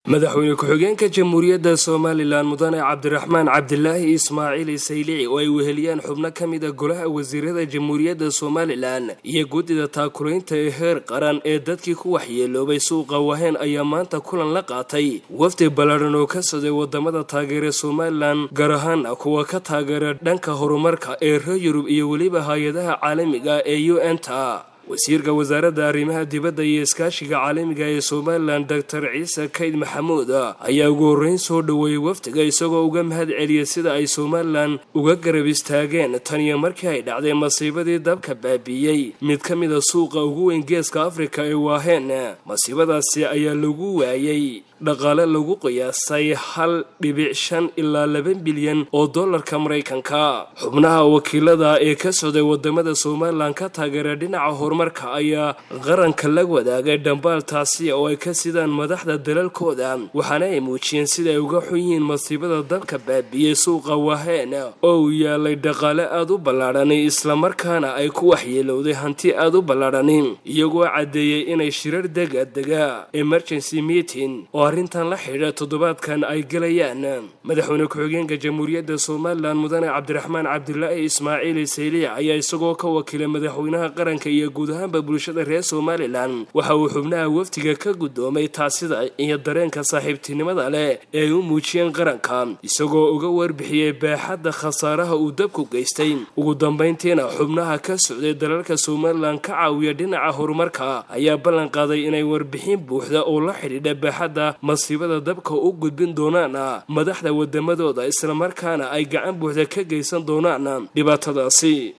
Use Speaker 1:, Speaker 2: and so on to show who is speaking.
Speaker 1: madaxweyne ku-xigeenka jamhuuriyadda somalilan mudane cabdiraxmaan cabdilaahi ismaaciil saylici oo ay weheliyaan xubno ka mid a golaha wasiirada jamhuuriyadda somalilan iyo guddida taakulaynta ee heer qaran ee dadkii ku waxyeeloobay suuqa waheen ayaa maanta kulan la qaatay wafdi ballaadhan oo ka soday wadamada taageera somalilan gaar ahaana kuwa ka taageera dhanka horumarka ee reer yurub iyo weliba hay-adaha caalamiga ee u n ta wasiirka wasaaradda arrimaha dibadda iyo iskaashiga caalamiga ee somalilan doctor ciise kayd maxamuud ayaa ugu horreyn soo dhoweeyey wafdiga isagoo uga mahad celiyay sida ay somalilan uga garab istaageen tan iyo markii ay dhacday masiibadii dabka baabiiyey mid ka mid a suuqa ugu weyn geeska afrika ee waaheen masiibadaasi ayaa lagu waayey dhaqaale lagu qiyaasay hal dhibic shan ilaa laba bilyan oo dollarka maraykanka xubnaha wakiilada ee ka socday wadamada somalilan ka taageera dhinaca horumarka ayaa qaranka la wadaagay dhambaaltaasi oo ay ka sidaan madaxda dalalkooda waxaana ay muujiyeen sida ay uga xun yihiin masiibada dabka baabiiyey suuqa waheen oo uu yaalay dhaqaale aada u ballaadhani islamarkaana ay ku waxyeelowday hanti aada u ballaadhani iyagoo caddeeyey inay shirar degadega emergency meeting oo arrintan la xidhiidha toddobaadkan ay gelayaan madaxweyne ku-xigeenka jamhuuriyadda somalilan mudane cabdiraxmaan cabdilaahi ismaaciil sayliic ayaa isagoo ka wakiilay madaxweynaha qaranka iyo guud ahaanba bulshada reer somalilan waxa uu xubnaha wafdiga ka guddoomay taasida iyo dareenka saaxiibtinimada leh ee ay u muujiyeen qaranka isagoo uga warbixiyey baaxadda khasaaraha uu dabku geystay ugu dambayntiina xubnaha ka socday dalalka somalilan ka caawiya dhinaca horumarka ayaa ballan qaaday inay warbixin buuxda oo la xidhiidha baaxadda masiibada dabka u gudbin doonaan madaxda wadamadooda islamarkaana ay gacan buuxda ka geysan doonaan dhibaatadaasi